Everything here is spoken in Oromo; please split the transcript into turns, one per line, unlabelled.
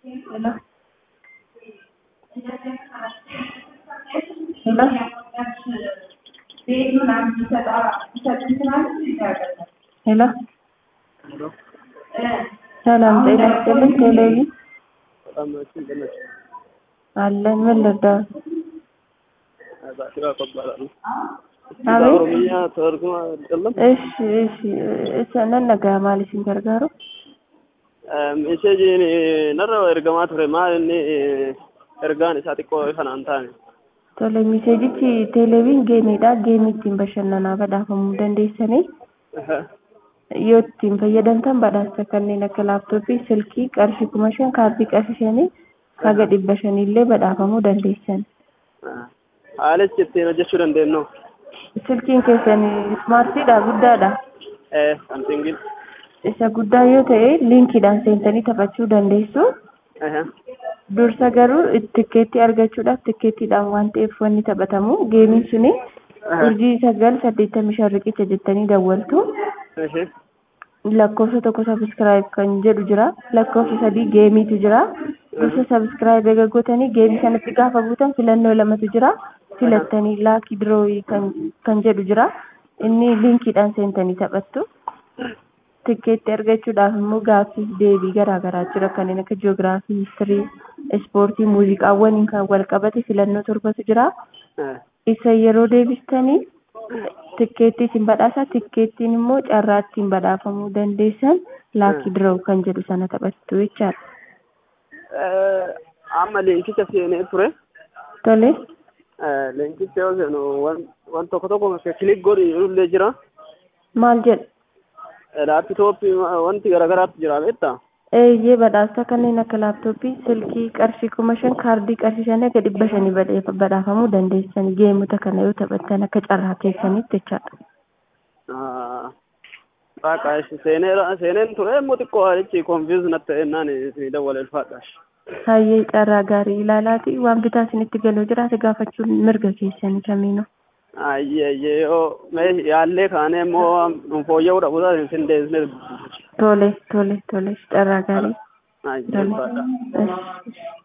Hello? Hello? ሄሎ ሰላም ጤና ይስጥልኝ። ቴሌቪ
በጣም ናችሁ እንደነች
አለን። ምን ልርዳው?
ባሽራ እባላለሁ።
አቤት።
ኦሮምኛ ተርጉማ አይደለም
እሺ እሺ እሰ ነነጋ ማለሽን ገርጋሩ
meesheejiin narra ergamaa ture maal inni ergaan isaa xiqqoo kanaan taane
tole miseejichi teeleeviin geemiidha. Geemii ittiin bashannanaa badhaafamuu dandeessanii yoo ittiin fayyadamtan badhaasa kanneen akka laaptooppii, silkii qarshii kuma shan kaardii qarshii shanii haga dhibba shaniillee badhaafamuu dandeessan.
haalichi ittiin hojjechuu dandeenyu
Silkiin keessan ismaartiidha guddaadha.
kan singil
Isa guddaa yoo ta'e liinkiidhaan seentanii taphachuu dandeessu. Dursa garuu tikkeettii argachuudhaaf tikkeettiidhaan waan ta'eef wanni taphatamu geemiin suni urjii sagal saddeettamii shan riqicha jettanii dawwaltu. lakkoofsa tokko sabiskiraayib kan jedhu jira lakkoofsa sadii geemiitu jira gosa sabiskiraayib eega gootanii geemii sanatti gaafa buutan filannoo lamatu jira filattanii laakii dirooyii kan kan jedhu jira inni liinkiidhaan seentanii taphattu tikkeetti argachuudhaaf immoo gaaffiif deebii garaa garaa jira kanneen akka jiyoogiraafii histirii ispoortii muuziqaawwaniin kan wal qabate filannoo torbatu jira isa yeroo deebistanii tikkeettii isin badhaasa tikkeettiin immoo carraa ittiin badhaafamuu dandeessan laakii diroo kan jedhu sana taphattu jechaadha.
amma leenkicha seenee ture
Tole
leenkicha yoo seenu waan tokko tokko kilik godhi illee jira
maal jedha
laapitooppii wanti garaagaraatu jira beektaa
eeyyee badhaasa kanneen akka laaptooppii silkii qarshii kuma shan kaardii qarshii shanii akka dhibba shanii badhee- badhaafamuu dandeessan geemota kana yoo taphattan akka carraa keessanitti jechaadha.
Waaqa seenee seeneen ture immoo xiqqoo haalichi konfiiz natti ta'ennaan isin dawwale ulfaadhaash.
Hayyee carraa gaarii ilaalaati waan bitaa isinitti galuu jiraate gaafachuun mirga keessanii kamiinuu.
Ayyee ayyee yoo mee yaallee kaanee immoo fooyya'uu dhabu taate isin deebisnee
Tole tole tole carraa gaarii.
ayyee
Tole.
ulfaadhaa.
Ish, ish.